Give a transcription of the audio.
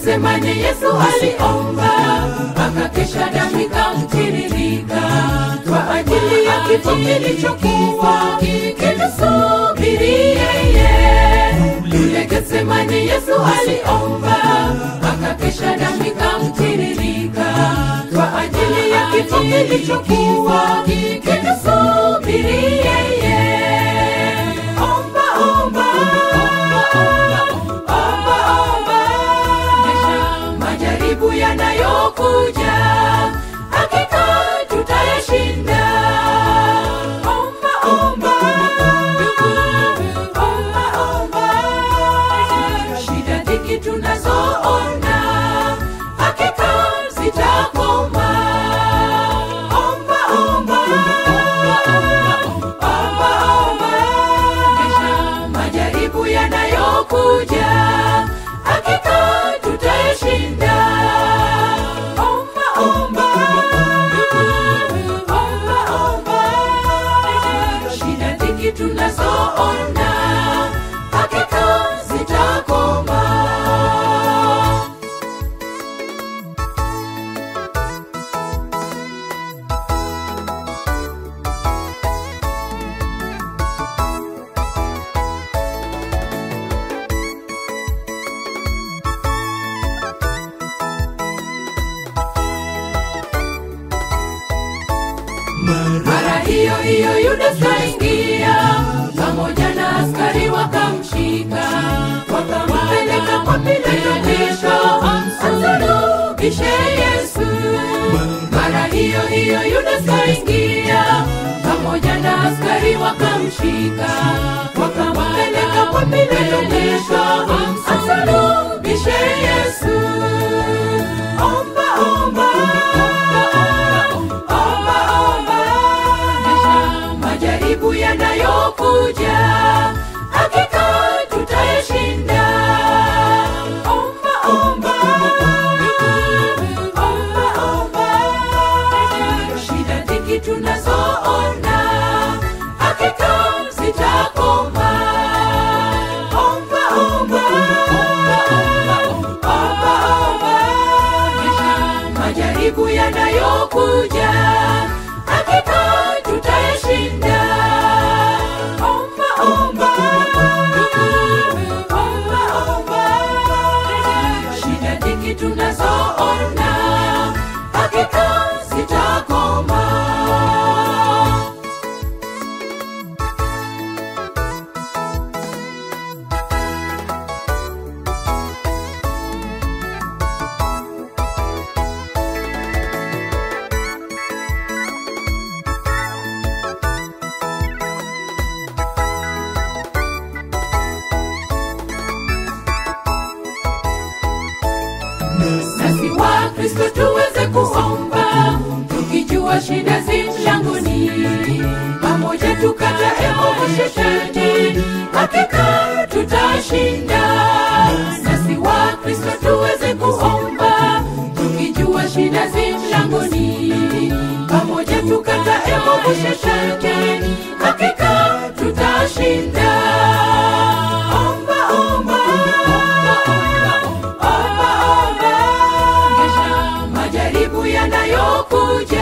Getsemane Yesu aliomba, akakesha damu ikamtiririka kwa ajili ya kifo kilichokuwa kinasubiri yeye. Kule Getsemane Yesu aliomba, akakesha damu ikamtiririka kwa ajili ya kifo kilichokuwa kinasubiri yeye. Omba, omba, omba, omba, majaribu yanayokuja hakika tutayashinda. Omba, omba, omba, omba, shida dhiki tunazoona hakika zitakoma. Omba, omba, omba, omba, majaribu yanayokuja hakika tutayashinda. Omba, omba, omba, omba, shida dhiki tunazoona hakika zitakoma. Mara hiyo hiyo Yuda kaingia pamoja na askari wakamshika, wakampeleka kwa Pilato kisha amsulubishe Yesu. Mara hiyo hiyo Yuda kaingia pamoja na askari wakamshika, wakampeleka kwa Pilato kisha amsulubishe Yesu. Omba, omba, omba, omba, majaribu yanayokuja hakika tutayashinda. Omba, omba, omba, omba, shida dhiki tunazoona hakika zitakoma. Omba, omba, omba, omba, majaribu yanayokuja hakika tutayashinda. Omba, omba, omba, omba, shida dhiki tunazoona hakika zitakoma. nasi wa Kristo tuweze kuomba tukijua shida zi mlangoni, pamoja tukatae movu shetani, hakika tutashinda. Nasi wa Kristo tuweze kuomba tukijua shida zi mlangoni, pamoja tukatae movu shetani, hakika tutashinda. Omba, omba, omba, omba, majaribu yanayokuja